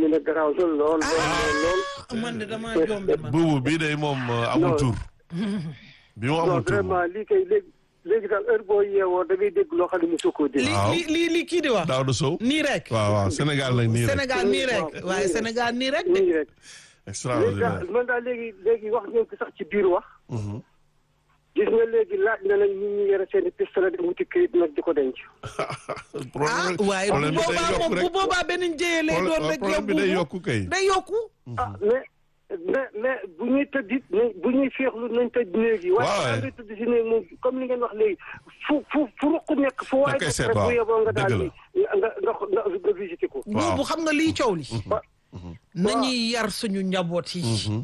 ne garaaw lool lool lool lool. man de damaa jombe man. buubu bii day moom euh, amul Non. tur. bi moom non amul tur. vraiment lii kay léegi léegi daal heure boo yeewoo da ngay dégg loo xam ne mosoo koo dégg. li waaw. li li li kii di wax. Daouda Sow. nii rek. waaw waaw Sénégal nag nii rek. Sénégal nii rek Waaw. waaye Sénégal nii rek de. nii rek. léegi extraordinaire. daal man daal léegi léegi wax ngeen ko sax ci biir wax. Mhm. gis nga léegi laaj na nag ñi ñu yore seen i pistolet di wuti këyit nag di ko denc. ah problème waaye bu problème bi day boobaa yokku moom rek. bu boobaa benn njëye lay doon rek problème bi day yow yokku kay. day yokku. ah mais mais mais bu ñuy tëdd it nañ bu ñuy féexlu nañ tëdd néeg yi. waaw waaye da ngay tëdd si néeg moom comme ni ngeen wax léegi fu fu fu ruq nekk fu waay koy nekk seet, rek bu waaw. yeboo nga daal Dëgg di nga nga nga nga visité ko. Waaw. bu xam nga liy coow li. wa nañuy yar suñu njaboot yi. Mhm.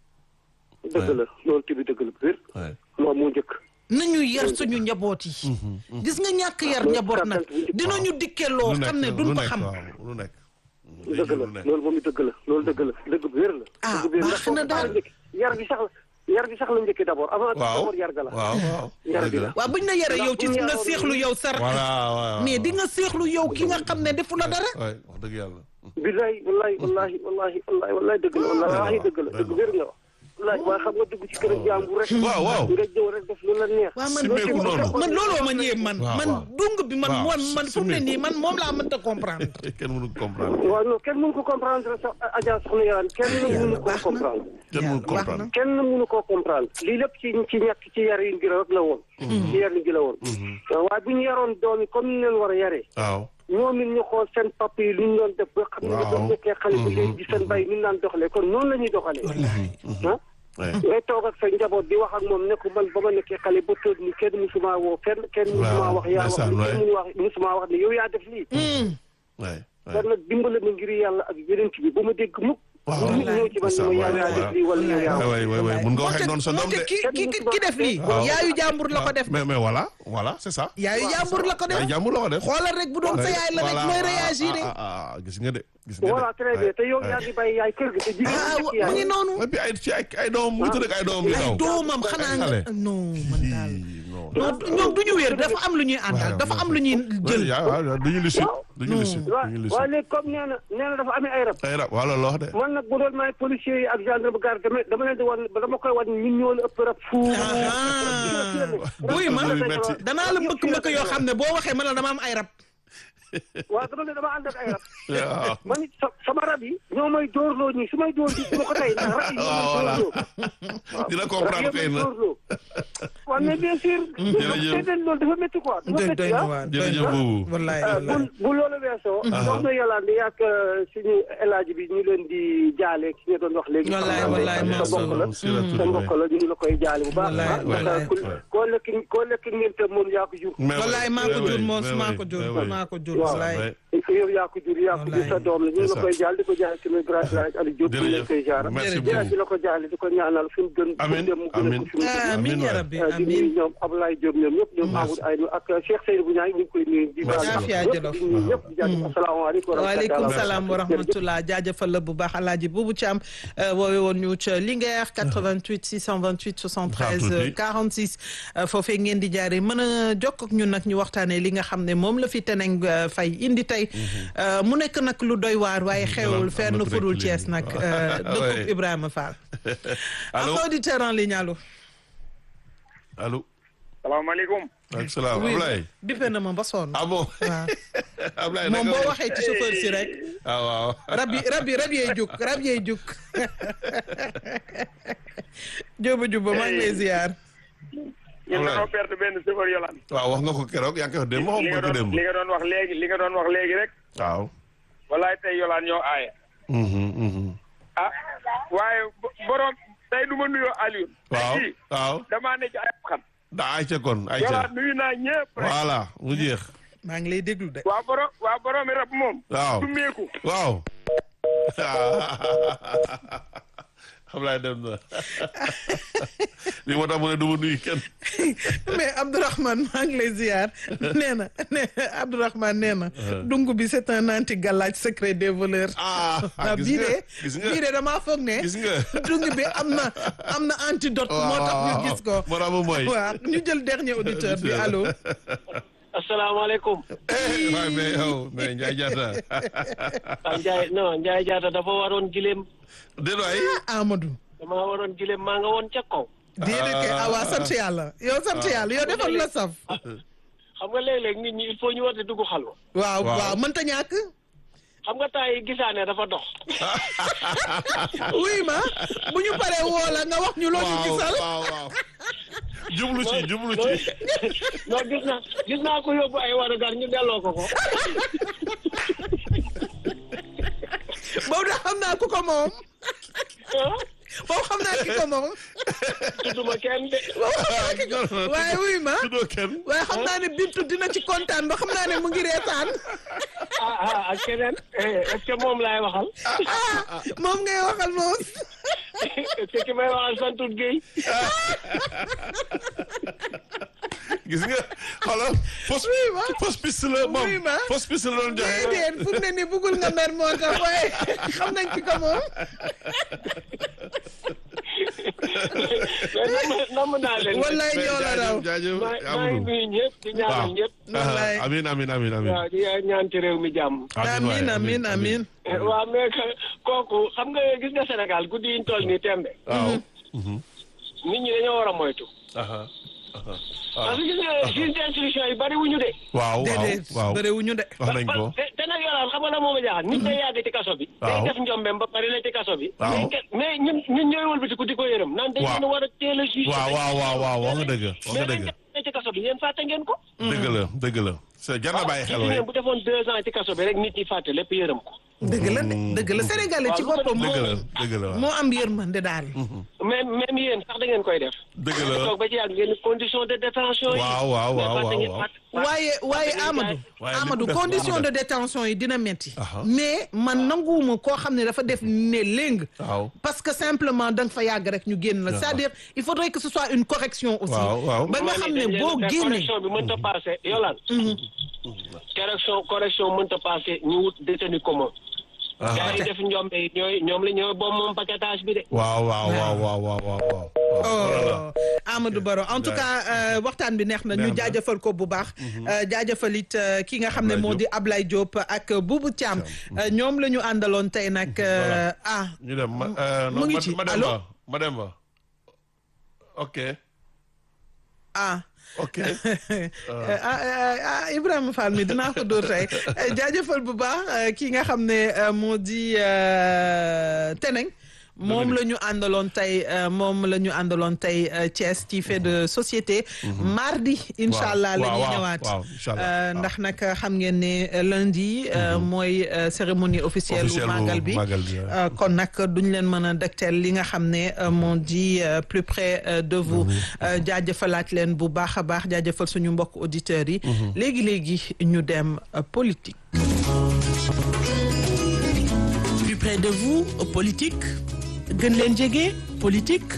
dëgg la loolu tamit dëgg la bu wér. Ouais. moom moo njëkk. nañu yar suñu njaboot yi. gis nga ñàkk yar njaboot nag dinañu dikkee loo xam ne duñ lu ko nekk xam. waaw lu nekk. dëgg la loolu moom it dëgg la loolu dëgg la dëgg bu wér la. Ah, dëgg bu wér baax na daal. ndax yar bi sax la yar bi sax la njëkkee d'abord avant waaw d'abord yar ga la. waaw waaw. Yar dëgg bi la. la. waaw buñ la yaree yow ci Ndax bu ñu nga yaroon seexlu yow sar voilà waaw. mais di nga seexlu yow ki nga xam ne defu la dara. waay wax dëgg yàlla. billahi wallahi wallahi wallahi wallahi wallahi dëgg la wallahi dëgg la dëgg wér nga wax. wallahi waaye xam nga dugg ci kër jàmbur rek. waaw waaw. nga jëw rek def lu la neex. waaw man Simmeeku noonu. man looloo ma ñëwee man Waaw, man waaw. dung bi man Waaw, man man fu mu ne simmeeku. nii man moom laa mënta comprendre. kenn mënu ko comprendre. waaw non kenn mënu ko comprendre sax Adja soxna Yàlla kenn mënu ko baax na. comprendre. kenn mënu ko baax comprendre. na. kenn mënu koo comprendre lii lépp ci ci ñàkk ci yar yi ngira rek la woon. ci yar yi ngi la woon. waaye bu ñu yaroon doom yi comme ni ñu leen war a yaree. waaw. ñoom it ñu xool seen papa yi lu ñu doon def ba xam ne Waaw. ba mu nekkee xale bu léegi di seen bay ni ñu daan doxalee kon noonu la ñuy doxalee. ah Ouais. ngay toog ak sa njaboot di wax ak moom ne ko man ba ma nekkee xale ba toog ni kenn musuma woo fenn kenn musuma wax yaa wax ndeysaan, ni waay. kenn mënu wax musuma wax ne yow yaa def lii. Ouais. Ouais. kon nag dimbale ma ngir yàlla ak yeneen bi bu ma dégg mukk. Waaw. nit ñëw ci man ne ma yaa yaa def lii wala yow yaa wax. waay waay waay mun nga waxee noonu sa doom moonte de. ki ki ki- ki def lii. Waaw. yaayu jàmbur la ko def. mais mais voilà voilà c'est ça. yaayu jàmbur la ko def. ay jàmbur la ko def. xoolal rek bu doon sa yaay la rek Voilà. mooy réagir ah, ah, ah, gis nga de gis nga de. voilà très bien te yow Ouais. yaa ngi bàyyi yaay kër gi te jigéen ah ñi wa- nekk mu ngi yaay. noonu. et puis ay ci ay ay doom mu ngi tëdd ak ay doom yu ay ndaw. doomam xanaa nga xale. non man daal. Ii, non. non ñoom du ñu wér dafa am lu ñuy àndal dafa am lu ñuy jël. yaa waaw duñu lucide duñu lucide waaw duñu waaw lucide. léegi comme nee na nee na dafa amee ay rab. ay rab wala loo wax de. man nag bu doon maay policiers yi ak gendarme garde dama dama leen di wan dama koy wan ñun ñoo la ëpp rab fuuf. wuy ma Rab yu metti. danaa la mbëkk mbëkk yoo xam ne boo waxee ma la dama am ay rab. waaw dama ne dama ànd ak ay rab. waaw. man it sa- sama rab yi ñoo may dóorloo ñii su may dóor bi su ma ko tey ndax rab yi ñoo may waaw voilà. dóorloo. dina rab comprendre yi kay may na. dóorloo. waaw mais bien sûr. Jërëjëf. seetal loolu dafa métti quoi. dafa doy métti doy na ah. waar doy jërëjëf na boobu. wallaay bu wallaay. bu loolu weesoo. soxna Yolande yàgg suñu élage bi ñu leen di jaale ki nga doon wax léegi. Wallaay, wallaay, sa Mansour. mbokk la Siratu sa mbokk la ñu ngi la koy jaale bu baax. Wallaay, ah wallaay. ndax ku koo lekk koo lekk ngénte moom yaa ko jur. mais wallaay maa ko mais jur oui, moom mais maa oui, ko jur mais oui. maa ko jur Waaw. wallaay. Ouais. yow yaa ko jur yaa ko jur sa doom la ñu ngi la koy jaal di ko jaale tamit grâce à Aliou Diop ñu leen koy jaar. merci Jërëjëf. jërëjëf di la ko jaale di ko ñaanal fi mu gën. fi mu Amiin, dem mu gën a amiin. ko fi mu gën. amiin Amiin ya waay. rabbi di nuyu amiin. ñoom Ablaye Diop ñoom ñëpp ñoom Amadou Aynou ak Cheikh Seydou bu ñaay ñu ngi koy nuyu. di Merci baal Afia ñëpp Jolof. di nuyu ñëpp di jaajëf asalaamaaleykum wa waaleykum rahmatulah. salaam wa rahmatullah jaajëfal la bu baax alaaji buubu Thiam woowe woon ñu ca Linguère 88 628 73 46 foofee ngeen di jaaree mën a jokk ak ñun nag ñu waxtaanee li nga xam ne moom la fi teneng euh, fay indi tey Euh, mu nekk nag lu doy waar waaye xewul am fenn na ku fudul nekk Thiès léegi. nag euh, dëkkub Ouais. Ibrahima Fall allo am auditeur en ligne allo allo. salaamaaleykum. ak salaam oui Ablaye. bippe na ma ba sonn ah bon. waaw Ablaye moom naka boo nga- waxee ci chauffeur si rek ah waaw. rab yi rab yi rab yee juk rab yee juk jóoba jubba maa ngi lay ziar ñun dañoo perte benn chauffeur yolaan. waaw wax nga ko keroog yaa ngi koy wax démb waxoon li nga nga ko doon démb. li nga doon wax léegi li nga doon wax léegi rek. waaw. walaay tey yolaan ñoo aaye. Mhm, mhm. ah waaye bo- borom tey du ma nuyoo Alioune. waaw tey jii waaw. damaa ne ci ay xam. da ayca kon ayca. yolaan nuyu naa ñëpp rek. voilà mu jeex. maa ngi lay déglu de waa borom waa borom mi rab moom. waaw du meeku. waaw. Ablaye dem na li moo tax mu ne du ma nuyu kenn. mais Abdourahmane maa ngi lay ziar nee na nee Abdourahmane nee na dungu bi c'est un anti galaaj secret des voleurs ah ah gis bii nga de gis nga bii de damaa foog ne gis nga. dung bi am na am na antidote moo tax ñu gis ko moo tax mu mooy. waaw ñu jël dernier auditeur bi allo salaamaaleykum. eh waaye mais yow mais Ndiaye Diatta ah Ndiaye non Ndiaye Diatta dafa waroon gileem déedéet waay Amadou. dama waroon gileem maa nga woon ca kaw. déedéet kay ah waa sant yàlla yow sant yàlla yow defal la saf. xam nga léeg-léeg nit ñi il faut ñu war di dugg xalwa waaw Waaw. waaw mënta ñàkk. xam nga temps yi gisaane dafa dox. oui ma bu ñu paree woo la nga wax ñu loo ñu waaw gisal. waaw waaw jublu ci jublu ci non gis naa gis naa ko yóbbu ay warugar ñu delloo ko ko. boobu da xam naa ku ko moom. ah boobu xam naa ki ko moom. tudduma kenn de. boobu xam naa ki ko waaye wuy ma. tuddoo kenn waaye xam naa ne Bintu dina ci kontaan ba xam naa ne mu ngi reetaan. ah ah ak keneen eh, est-ce que moom laay waxal. ah moom ngay waxal moom. est-ce que ki may waxal santut Guèye. gis nga xoolal fausse Oui, ma. fausse piste la moom Oui, ma. fausse piste la doon joxe déedéet fu mu ne nii bëggul nga mer moo tax waaye xam nañ ki ko moom. mais namm namm naa leen. wallaay ñoo la raw. jaajëf maa maa ngi Amadou nuyu ñëpp di ñaanal waaw ñëpp. wallaay. Ah, amin amin amin amin waaw di ñaan ci réew mi jàmm. amin amin amin. Eh, waaw mais que- kooku xam nga gis nga Sénégal guddi yi ñu toll nii tembe waaw nit ñi dañoo war a moytu. aha aha parce que gis nga juge d'instruction yi bari wuñu de. waaw waaw déedéet waaw bëriwuñu de. wax nañ ko te te nag yolaan xam nga la moom a jaaxal nit day yàgg ci kaso bi. day Waaw. def njombeem ba pare la ci kaso bi. Waaw. mais ke- mais ñun ñun ñooy wëlbatiku di ko yërëm. naan dañ Waaw. leen a war a teel a juge. waaw waaw waaw waaw wax nga dëgg wax nga mais dëgg dañ ne ci kaso bi yéen fàtte ngeen ko. dëgg la dëgg la c'est jar na bàyyi xel gis way ngeen bu defoon deux ans ci kaso bi rek nit ñi fàtte lépp yërëm ko. dëgg la de dëgg la Sénégalais ci boppam dëgg la moo dëgg la waaw moo am yërmande daal. même même yéen sax da ngeen koy def. dëgg la toog ba ci yàgg ngeen condition de détention yi. Waaw, waaw, mais waaw, fàtte waaw, ngeen- waaw. fàtte- waaye waaye fàtte ngeen Amadou. waaye li Amadou mu def condition li mu de def. détention yi dina metti Aha. mais man nanguwuma koo xam ne dafa def ne léng. waaw parce que simplement da nga fa yàgg rek ñu génn la c'est-à-dire il faudrait que ce soit une correction aussi. Waaw, waaw. ba nga xam ne boo mais génnee. correction bi mënta passé yolaan correction correction mënta passé ñu wut détenu commun Ah. gars yi def njombe yi ñooy ñoom la ñooy boobu moom paquetage bi de waaw waaw waaw waaw waaw waaw waaw oh Amadou Baro en tout cas euh, waxtaan bi neex na ñu Neex na. jaajëfal ko bu baax. Euh, jaajëfal it euh, ki nga xam ne Ablaye moo di Ablaye Diop ak Boubou Thiam Euh, ñoom la ñu àndaloon tey nag euh, ah. ñu dem ma euh, mu non, ngi ma- ci ma dem allo? ba ma dem ba ok ah ok ah ah ah Ibrahima Fall mi dinaa ko dóor tey jaajëfal bu baax euh, ki nga xam ne euh, moo di euh, Teneng moom la ñu àndaloon tey euh, moom la ñu àndaloon tey euh, Thiès ci fait de société. mardi incha allah la waaw, ñuy waaw, ñëwaat. waaw, incha allah, Euh, waaw. ndax nag xam ngeen ne euh, lundi. euh, mooy euh, cérémonie officielle. Officielle bu bu màggal bi màggal bi, ouais. Euh, kon nag duñ leen mën a dëgteel li nga xam ne euh, moo di euh, plus près euh, de vous Euh, jaajëfalaat leen bu baax a baax jaajëfal suñu mbokk auditeurs yi. léegi léegi ñu dem euh, politique. Plus près de vous, politique. gën leen jege, politique.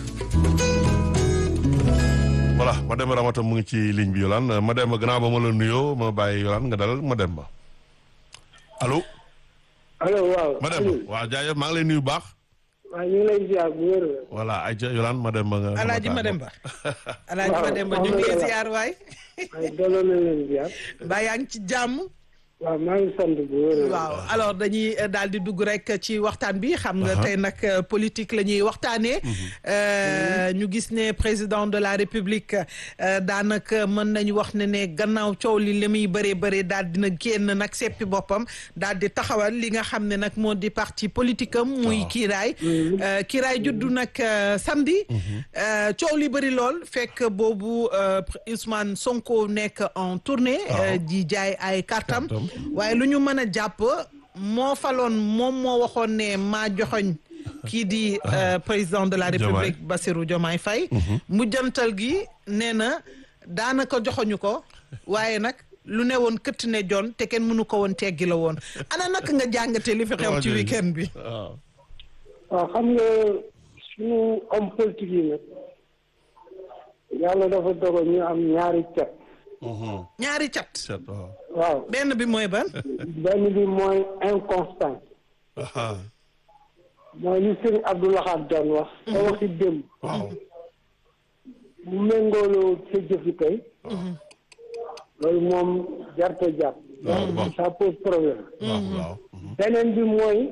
voilà ma dem Ramata mu ngi ci ligne bi Yolande ma dem gannaaw ba ma la nuyoo ma bàyyi Yolande nga dalal ma dem ba allo allo waaw. ma dem ba waaw jaajëf maa ngi lay nuyu bu baax waaw ñu ngi lay ziar bu wér. voilà ayca Yolande ma dem ba nga Alaaji nga Mademba Alaaji Waaw, Mademba waaw, ñu ngi lay waaw. ziar waay waaye delloo na leen ziar. ba yaa ngi ci jàmm. waaw maa ngi sant bu wér. waaw alors dañuy euh, daal di dugg rek ci waxtaan bi xam nga tey nag euh, politique la ñuy waxtaanee. Euh, ñu gis ne président de la république euh, daanaka mën nañu wax ne ne gannaaw coow li li muy bëree bëri daal dina génn nag seppi boppam daal di taxawal li nga xam ne nag moo di parti politique am. muy kiiraay. Euh, kiiraay juddu nag euh, samedi. Euh, coow li bëri lool fekk boobu euh, Ousmane Sonko nekk en tournée. euh, di jaay ay kartam Kartam. waaye lu ñu mën a jàpp moo faloon moom moo waxoon ne maa joxoñ kii di euh, président de la république Bassirou Diomaye Faye mujjantal gi nee na daanaka joxoñu ko waaye nag lu ne woon këtt ne jon te kenn mënu ko woon teggi la woon ana naka nga jàngate li fi xew ci week-end bi waaw waaw xam nga suñu homme politique yi nag yàlla dafa dogal ñu am ñaari cat. ñaari cat set waaw waaw benn bi mooy ban benn bi mooy inconstant aha mooy li sëñ Abdou Lahad doon wax. te waxi démb. waaw bu méngooloo sa jëfi tey. loolu moom jarta jàpp waaw bon ça pose problème waaw waaw. beneen bi mooy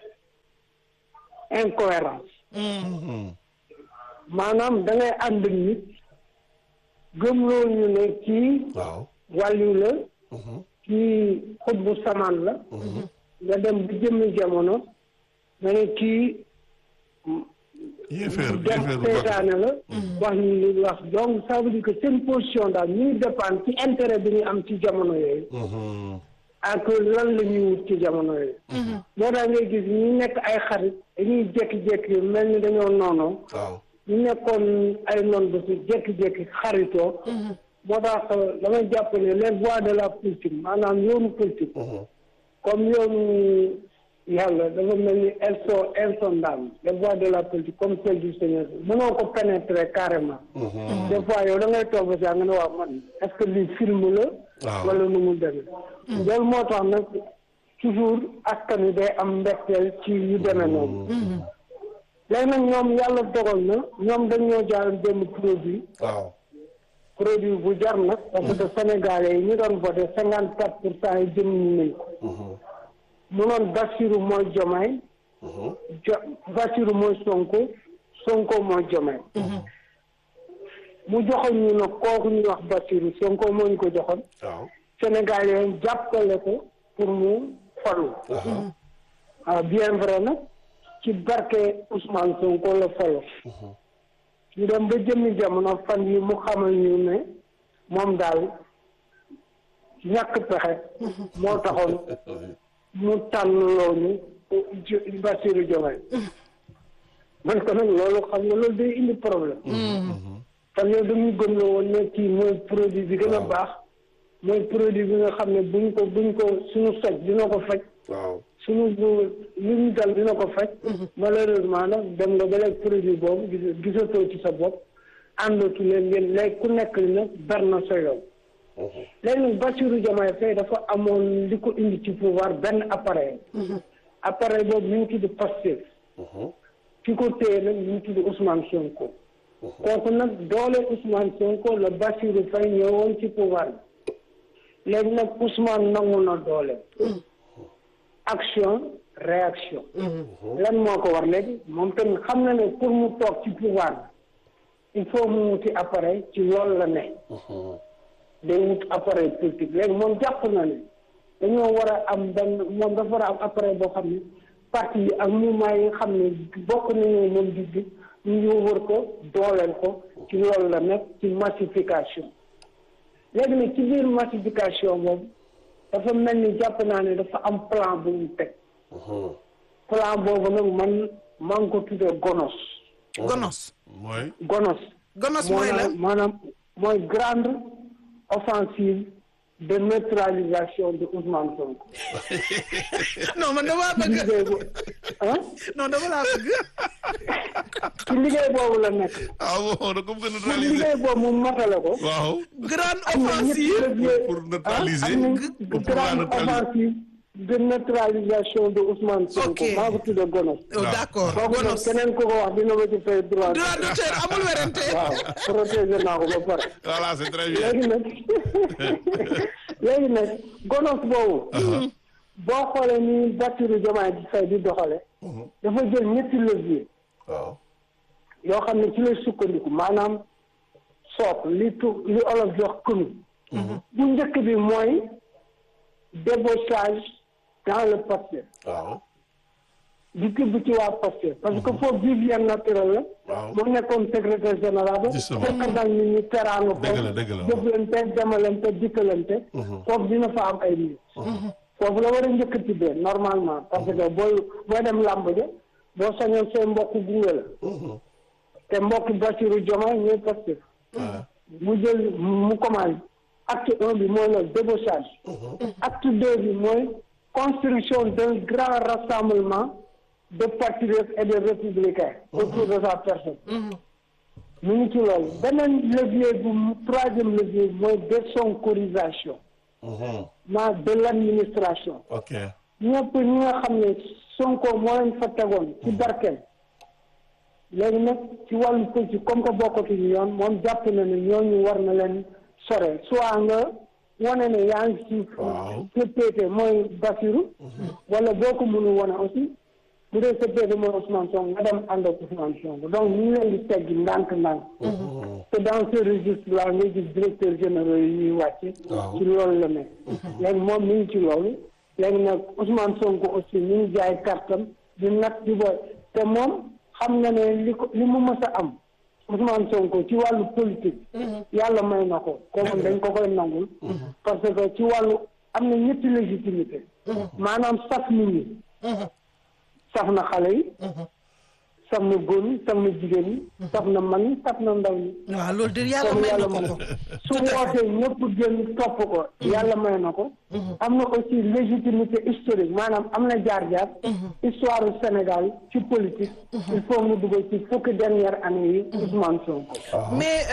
incohérence maanaam da ngay ànd ak nit gëmloo ñu ne kii waaw. wàllu la kii xutbu samaan la nga dem bu jëmmi jamono nga ne kii yéeféer def yéeféer bu baax. seytaane la wax ñu li wax donc ça veut dire que seen position daal ñuy dépendre ci intérêt bi ñu am ci jamono yooyu Mhm. ak lan la ñuy wut ci jamono yooyu moo tax ngay gis ñu nekk ay xarit dañuy jékki-jékki mel ni dañoo noonoo waaw. ñu nekkoon ay noon ba si jékki-jékki xaritoo moo tax damay jàpp ne les voies de la politique maanaam yoonu politique comme yoonu yàlla dafa mel ni elles sont insondables les voies de la politique comme celle du Seigneur mënoo ko pénétrer carrément des fois yow da ngay toog ba saa nga ne waaw man est-ce que lii film la waaw. wala nu mu demee loolu moo tax nag toujours askan wi day am mbetteel ci yu demee noonu léegi nag ñoom yàlla dogal na ñoom dañoo jaar benn produit waaw. produit bu jar nag parce que sénégalais yi ñu doon voté cinquante quatre pour cent yi jëm nañ ko mu noon Bassirou mooy Jomaay jo Bassirou mooy Sonko Sonko mooy Jomaay mu joxoon ñu nag kooku ñuy wax Bassirou Sonko moo ñu ko joxoon waaw. sénégalais yi jàppale ko pour mu falu ah bien vrai nag ci barke Ousmane Sonko la falo ñu dem ba jëmmi jamono fan yi mu xamal ñu ne moom daal ñàkk pexe moo taxoon mu tànn loolu Bassirou Diomaye man ko nag loolu xam nga loolu day indi problème fan yooyu dañu gëm la woon ne kii mooy produit bi gën a baax mooy produit bi nga xam ne buñ ko buñ ko suñu soj dina ko faj waaw. suñu lu ñu dal dina ko faj malheureusement nag dem nga ba léegi produit boobu gis gisatoo ci sa bopp àndatu leen yéen léegi ku nekk nag ber na sa yoon léegi nag Bassirou Diomaye Faye dafa amoon li ko indi ci pouvoir benn appareil appareil boobu ñu ngi tudd Pastef ki ko téye nag ñu ngi tudd Ousmane Sonko kooku nag doole Ousmane Sonko la Bassirou Faye ñëwoon ci pouvoir bi léegi nag Ousmane nangu na doole action réaction lan moo ko war léegi moom tamit xam na ne pour mu toog ci pouvoir bi il faut mu wuti appareil ci loolu la ne day wut appareil politique léegi moom jàpp na ne dañoo war a am benn moom dafa war a am appareil boo xam ne parti yi ak mouvement yi nga xam ne bokk nañu moom gis-gis ñu ñëw wër ko dooleel ko ci loolu la nekk ci massification léegi nag ci biir massification boobu dafa mel ni jàpp naa ne dafa am plan bu mu teg plan boobu nag man maa ngi ko tuddee gonos gonos mooy. gonos gonos mooy la maanaam maanaam mooy grande offensive de neutralisation de Ousmane Sonko non man damaa ci bëgg liggéey bu ah non dama laa bëgg ci liggéey boobu la nekk ah bon da ko bëgg a pour neutraliser. liggéey boobu mu matale ko waaw. grande am na ñetti offensive levier pour neutraliser. am na pour pouvoir grande neutraliser. offensive de neutralisation de Ousmane Sonko Ok. maa ko tuddee gonos oh, d'accord kooku nag gonos keneen ku ko wax dina ma ci fay droit droit d'auteur amul werante waaw protéger naa ko ba pare voilà c'est très bien. léegi nag léegi nag gonos boobu boo xoolee ni Bassirou Diomaye Faye di doxale dafa jël ñetti levier waaw. yoo xam ne ci lay sukkandiku maanaam sook li tu li olof jox kënu bu njëkk bi mooy débauchage dans le Pastef waaw. di tibb ci waa Pastef parce que foofu vivien naturel la waaw. mu nekkoon secrétaire général ba Justement. fekk dal nit ñi teraanga Dëgg la, dëgg la, foofu jëflante demalante dikkalante foofu dina fa am ay nit foofu la war a njëkk a tibbee normalement parce que booy booy dem làmb ja boo sañoon say mbokk gunge la te mbokk Bassirou Diomaye ñooy Pastef mu jël mu commencé acte un bi mooy le débauchage acte deux bi mooy construction d'un grand rassemblement de patriotes et de républicains autour de sa personne mu ngi ci loolu beneen levier bu troisième levier bi mooy désonkorisation ma de l'administration ok. ñëpp ñi nga xam ne Sonko moo leen fa tegoon ci barkeel léegi nag ci wàllu politique comme que bokkatuñu yoon moom jàpp na ne ñooñu war na leen sore soit nga wane ne yaa ngi ci sa péete mooy Bassirou wala boo ko mënu wane aussi bu dee sa péete mooy Ousmane Sonko nga dem ànd ak Ousmane Sonko donc ñu ngi leen di teggi ndànk-ndànk te dans ce registre là ngay gis directeur généraux yi ñuy wàcce ci loolu la nekk léegi moom mi ngi ci loolu léegi nag Ousmane Sonko aussi mi ngi jaay kartam di nag di boy te moom xam na ne li ko li mu mës a am Ousmane Sonko ci wàllu politique yàlla may na ko kooku dañ ko koy nangul parce que ci wàllu am na ñetti légitimité maanaam saf nit ñi saf na xale yi saf na góor ñi saf na jigéen ñi saf na mag ñi saf na ndaw ñi waaw loolu de yàlla may na ko ko su wootee ñëpp génn topp ko yàlla may na ko am na aussi légitimité historique maanaam am na jaar-jaar histoire du Sénégal ci politique il faut mu dugal ci fukki dernière année yi Ousmane Sonko mais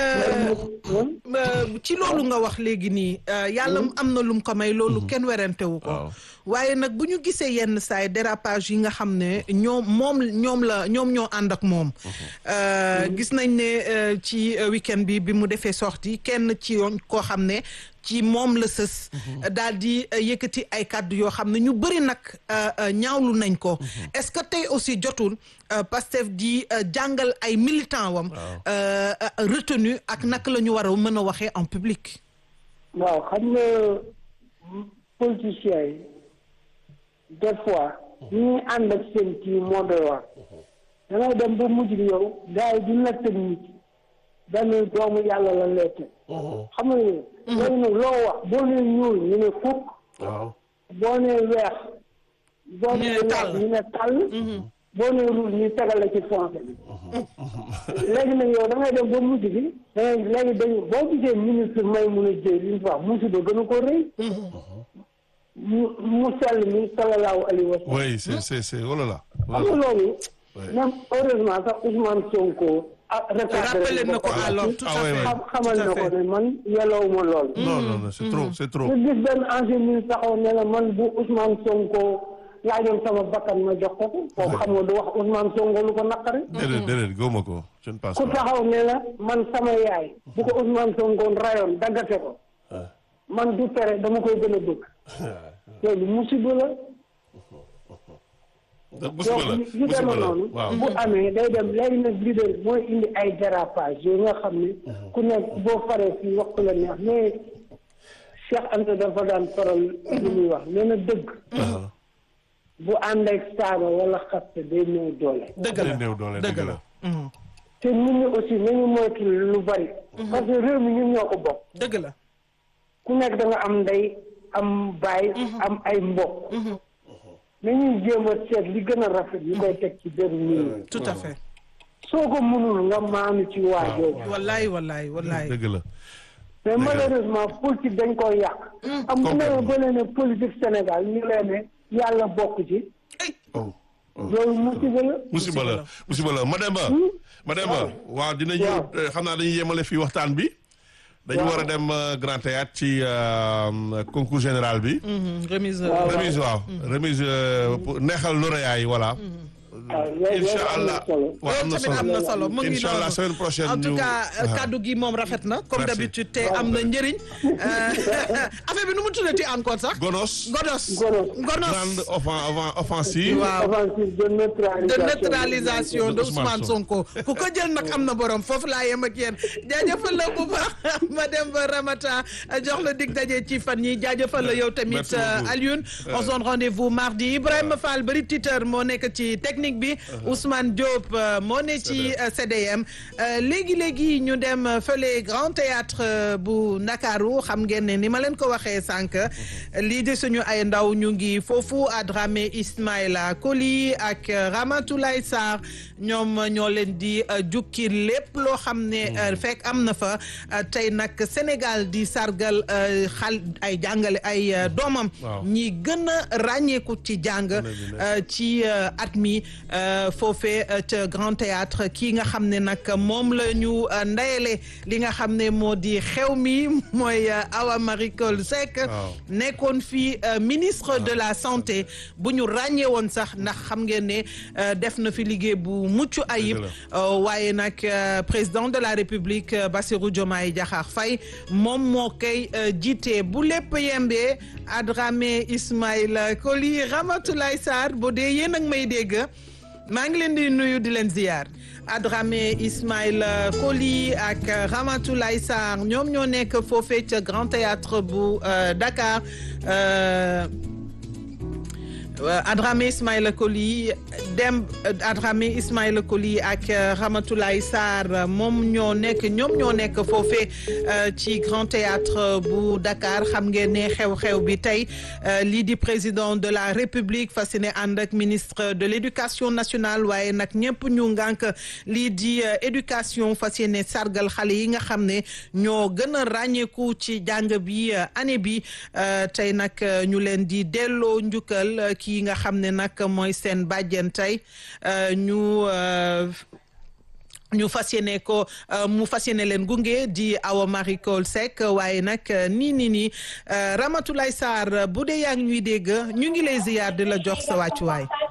ci loolu nga wax léegi nii yàlla am na lum ko may loolu kenn werantewu ko waaye nag bu ñu gisee yenn saay dérapage yi nga xam ne ñoom moom ñoom la ñoom ñoo ànd ak moom gis nañ ne ci week-end bi bi mu defee sortie kenn ci yoon koo xam ne ci moom la sës daal di yëkkati ay kàddu yoo xam ne ñu bëri nag ñaawlu nañ ko est-ce que tey aussi jotul Pastef di jàngal ay militant wam retenu ak naka la ñu war a mën a waxee en public waaw xam nga politiciens yi des fois ñi ànd ak seen kii moo doy waar dangay dem ba mujj gi yow gars yi duñ la teg nit benn doomu yàlla la lay teg xam nga léegi nag loo wax boo nee ñuul ñu ne fukk boo nee weex boo nee weex ñu ne tàll boo nee ruul ñu tegal la ci foncé bi léegi nag yow da ngay dem ba mujj gi dangay léegi dañu boo gisee ministre may mun a jëy li ñu fa wax musiba gën a ko rëy mu mu sell mi sallallahu alayhi wa sallam oui c'est c'est c'est oh là là xam nga loolu même heureusement sax Ousmane Sonko ah rappelé na ko alors tout à fait xam xamal na ko ne man yellowuma lool non non non c'est trop c'est trop nga gis benn ancien ministre taxaw ne la man bu Ousmane Sonko laajoon sama bakkan ma jox ko ko foofu xam nga du wax Ousmane Sonko lu ko naqari déedéet déedéet góoma ko je ne pense ku pas taxaw ne la man sama yaay bu ko Ousmane Sonko rayoon daggate ko man du tere dama koy gën a bëgg loolu musiba la musiba la donc yu musiba demee la noonu waaw bu amee day dem léegi nag leader mooy indi ay dérapage yooyu nga xam ne ku nekk boo faree fii wax ko la neex mais Cheikh Anta dafa daan faral li muy wax nee na dëgg bu ànd ak saaga wala xaste day néew doole dëgg day la néew doole dëgg dëgg la la te nit ñi aussi nañu moytu lu bari parce que réew mi ñun ñoo ko bokk dëgg la ku nekk da nga am ndey am baay am ay mbokk nañuy jéem a seet li gën a rafet ñu koy teg ci benn nit ñi tout à fait soo ko mënul nga maanu ci waajoo wallaay wallaay wallaay dëgg la mais malheureusement politique dañ koy yàq am bu ne ba leen ne politique Sénégal ñu leen ne yàlla bokk ci oh loolu musiba la musiba la musiba la Mademba Mademba waaw dinañu Waaw. xam naa dañuy yemale fii waxtaan bi dañu war a dem euh, Grand Théâtre ci euh, concours général bi Mhm, remise Waaw. remise waaw remise euh, pour neexal lauréat yi voilà waaw loolu incha loolu am na allah solo waaw am na tamit am solo na solo mu ngi incha allah noonu. semaine prochaine en tout ñu- cas waaw. kaddu gi moom rafet na comme Merci. d'habitude te am na njëriñ affaire bi nu mu tuddati encore sax Gonos godos Gonos. gonos grande offen- offen- offensive waaw offensive de de neutralisation neutralisation de De Ousmane Ousmane Sonko ku ko jël nag am na borom foofu laa yem ak yéen jaajëfal la bu baax ma dem ba Ramata jox la dig daje ci fan yi jaajëfal la yow tamit Merci beaucoup. Alioune on se donne rendez-vous mardi Ibrahima Fall bari titeur moo nekk ci technique bi Ousmane Diop euh, moo ne ci euh, CDM léegi léegi ñu dem euh, fële Grand Théâtre euh, bu Ndakaaru xam ngeen ne ni ma leen ko waxee sànq lii de suñu ay ndaw ñu ngi foofu à Dramé Ismaïla Koli ak euh, Ramatoulaye Sarr ñoom ñoo leen di euh, jukki lépp loo xam ne euh, fekk am na fa euh, tey nag Sénégal di sargal euh, xal ay jàngale ay euh, doomam Waaw. ñi gën a ràññeeku ci jàng euh, ci euh, at mi foofee ca Grand Théâtre kii nga xam ne nag moom la ñu ndayele li nga xam ne moo di xew mi mooy Awa Marie Coll Seck nekkoon fii ministre de la santé bu ñu ràññee woon sax ndax xam ngeen ne def na fi liggéey bu mucc ayib waaye nag président de la République Bassirou Diomaye Diakhar Faye moom moo koy jiite bu lépp yembee Adramé Ismaïla Koli Ramatoulaye Sarr boo dee yéen ak may dégg maa ngi leen di nuyu di leen ziyaar Adramé Ismaïla Koli ak Ramatoulaye Sarr ñoom ñoo nekk foofee ca Grand Théâtre bu Dakar Adramé Ismaïla Koli dem Adramé Ismaïla Koli ak Ramatoulaye Sarr moom ñoo nekk ñoom ñoo nekk foofee ci Grand Théâtre bu Dakar xam ngeen ne xew-xew bi tey lii di président de la République fas yéene ànd ak ministre de l'éducation nationale waaye nag ñëpp ñu ngànk lii di éducation fas yéene sargal xale yi nga xam ne ñoo gën a ràññeeku ci jàng bi année bi tey nag ñu leen di delloo njukkal kii nga xam ne nag mooy seen bàjjen tey ñu ñu fas yéene ko mu fas yéene leen gunge di Awa Marie Coll Seck waaye nag nii nii nii Ramatoulaye Sarr bu dee yaa ngi ñuy dégg ñu ngi lay ziyaar di la jox sa wàccuwaay